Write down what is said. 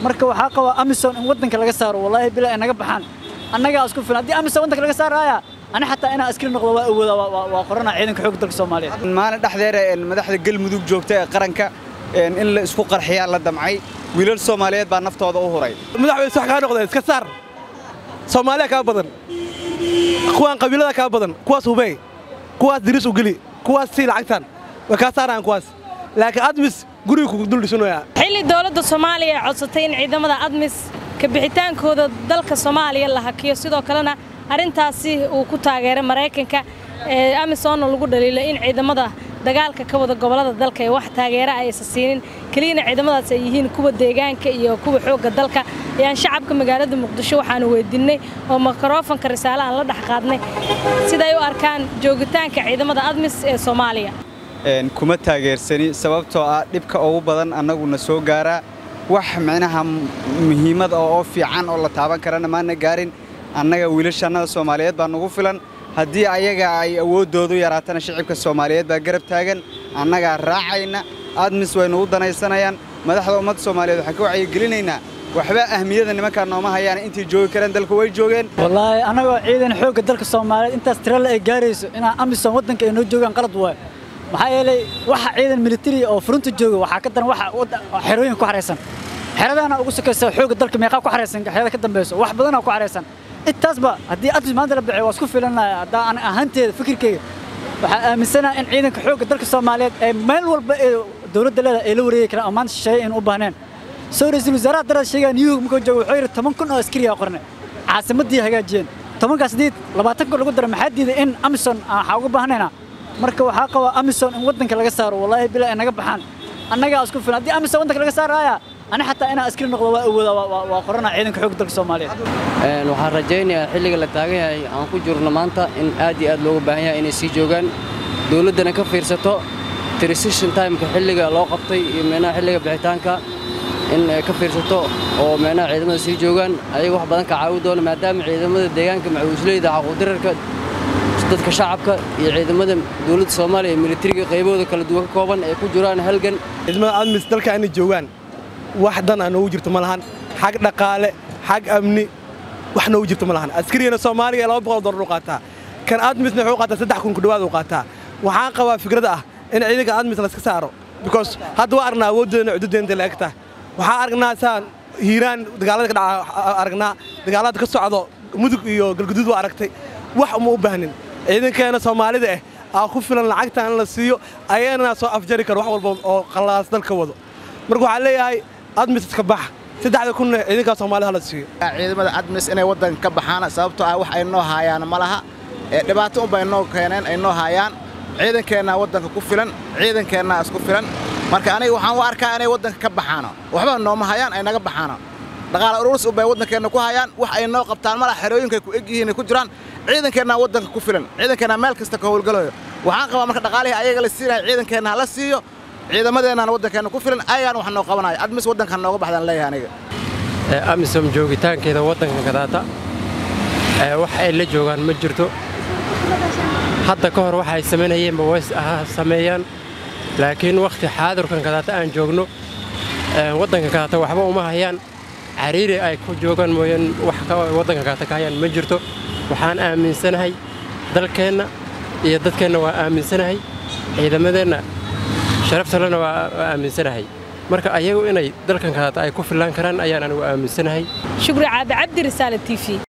marka waxaa qabaa amisom in waddanka laga saaro wallaahi bila ay naga baxaan annagaa isku filan haddii amisom waddanka laga saaraya ani xataa inaan askari noqdo waa awooda waa qorana ciidanka xoogga dalka soomaaliyeed maalin dhexdeeda madaxda galmudug joogta ee qaranka in la isku qarxiyaa la damcay wiilal soomaaliyeed baa naftooda u huray madaxweyne wax kaa noqdeen iska saar soomaaliya kaa badan kuwaan qabiilada kaa badan kuwaas hubey kuwaas diris u geli kuwaas sii lacagtan way kaa saarayaan kuwaas laakiin admis guriga kugu dul dhisanayaa xilli dowladda soomaaliya ay codsatay in ciidamada admis ka bixitaankooda dalka soomaaliya la hakiyo sidoo kalena arrintaasi uu ku taageeray maraykanka ee amisonna lagu dhaliilay in ciidamada dagaalka ka wada gobollada dalka ee wax taageera aysan siinin keliyana ciidamadaas ay yihiin kuwa deegaanka iyo kuwa xoogga dalka ayaan shacabka magaalada muqdisho waxaanu weydinnay oo mikrofanka risaale aan la dhex qaadnay siday u arkaan joogitaanka ciidamada admis ee soomaaliya kuma taageersani sababtoo ah dhibka ugu badan annaguna soo gaaraa wax micnaha muhiimad oo fiican oo la taaban karana maana gaarin annaga wiilashannada soomaaliyeed baa nugu filan haddii ayaga ay awooddoodu yaraatana shicibka soomaaliyeed baa garab taagan annagaa raacayna admis way nugu danaysanayaan madaxda ummadda soomaaliyeed waxaan ka wacyigelinaynaa waxba ahmiyada nimankaa nooma hayaan intay joogi karaan dalka way joogeen wallaahi annagoo ciidan xoogga dalka soomaaliyeed intaas tirale ay gaarayso inaan amisom waddanka ay noo joogaan qalad waayo maxaa yeelay waxa ciidan militari oo furunta jooga waxaa ka daran waxa xerooyin ku xaraysan xeradana ugu sokaysa xoogga dalka meeqaa ku xaraysan xerada ka dambayso wax badanaa ku xaraysan intaasba haddii admis maanta la bixiyo waa isku filanaya haddaa an ahaanteeda fikirkeyga waxaa aaminsanaha in ciidanka xoogga dalka soomaaliyeed ee meel walba ee dowladda leeda ay la wareegi karaan oo maanta shisheeye in u baahneen soo ra'iisul wasaaraha darada sheegaa niyuhog markuu joogo wuxuu yidhi toban kun oo askari aa qornay caasimaddii hagaajiyeen tobankaas diid labaatan kun lagu dara maxaa diiday in amison aan waxaa uga baahnayna marka waxaa qabaa amisom in waddanka laga saaro wallaahi bila ay naga baxaan annagaa isku filan haddii amisom waddanka laga saaraya ani xataa inaan askari noqdo waa awooda waa qorana ciidanka xoogga dalka soomaaliyeed waxaan rajaynayaa xilliga la taagan yahay aan ku jirno maanta in aad iyo aad looga baahan yahay inay sii joogaan dowladdana ka fiirsato transition timeka xilliga loo qabtay iyo meenaha xilliga bixitaanka in ay ka fiirsato oo meenaha ciidamada sii joogaan ayaga wax badan ka caawi doona maadaama ciidamada deegaanka macawisleyda xaquudirarka dadka shacabka iyo ciidamada dowladda soomaaliya ee militariga qaybahooda kala duwan ka kooban ay ku jiraan halgan ciidamada admis dalka inay joogaan wax dan a noogu jirto ma lahan xag dhaqaale xag amni wax noogu jirto ma lahan askarigana soomaaliga laba boqol dollar u qaataa kan admisna wuxuu qaataa saddex kun ku dhawaad u qaataa waxaan qabaa fikrada ah in ciidanka admis layska saaro because hadda waa aragnaa awooddeedana cududeenta la eg tahay waxaan aragnaa saan hiiraan dagaalada ka dhaca aragnaa dagaalada ka socdo mudug iyo galguduud waa aragtay wax uma u baahnin ciidankeena soomaalida ah aa ku filan lacagta in la siiyo ayagana soo afjari karo wax walba oo qallaas dalka wado marka waxaan leeyahay admis iska bax saddexda kunna ciidankaa soomaalida hala siiyo ciidamada admis inay waddanka ka baxaan sababtoo ah wax ay noo haayaan ma laha ee dhibaato unbay noo keeneen ay noo haayaan ciidankeennaa waddanka ku filan ciidankeennaa isku filan marka aniga waxaan u arkaa inay waddanka ka baxaano waxba nooma hayaan ay naga baxaano dhaqaala ururis unbay waddankeenna ku hayaan wax ay noo qabtaan malaha xerooyinkay ku eg yihiin ay ku jiraan ciidankeennaa waddanka ku filan ciidankeennaa meel kasta ka howlgalayo waxaan qabaa marka dhaqaalihii ayaga la siinayo ciidankeenna ha la siiyo ciidamadeennaan waddankeenna ku filan ayagaan wax noo qabanayo admis waddankan nooga baxdaan leeyahay aniga amisom joogitaankeeda waddanka kadaata wax ay la joogaan ma jirto hadda ka hor waxay samaynayeenba way sameeyaan laakiin wakhti xaadirkan kadaata aan joogno waddanka kadaata waxba uma hayaan cariiri ay ku joogaan mooyaan wax waddanka kadaata ka hayaan ma jirto waxaan aaminsanahay dalkeenna iyo dadkeenna waa aaminsanahay ciidamadeenna sharaftalena waa aaminsanahay marka ayagu inay dalkan kadaata ay ku fillaan karaan ayaan anigu aaminsanahay shukri caabi cabdi risaale t v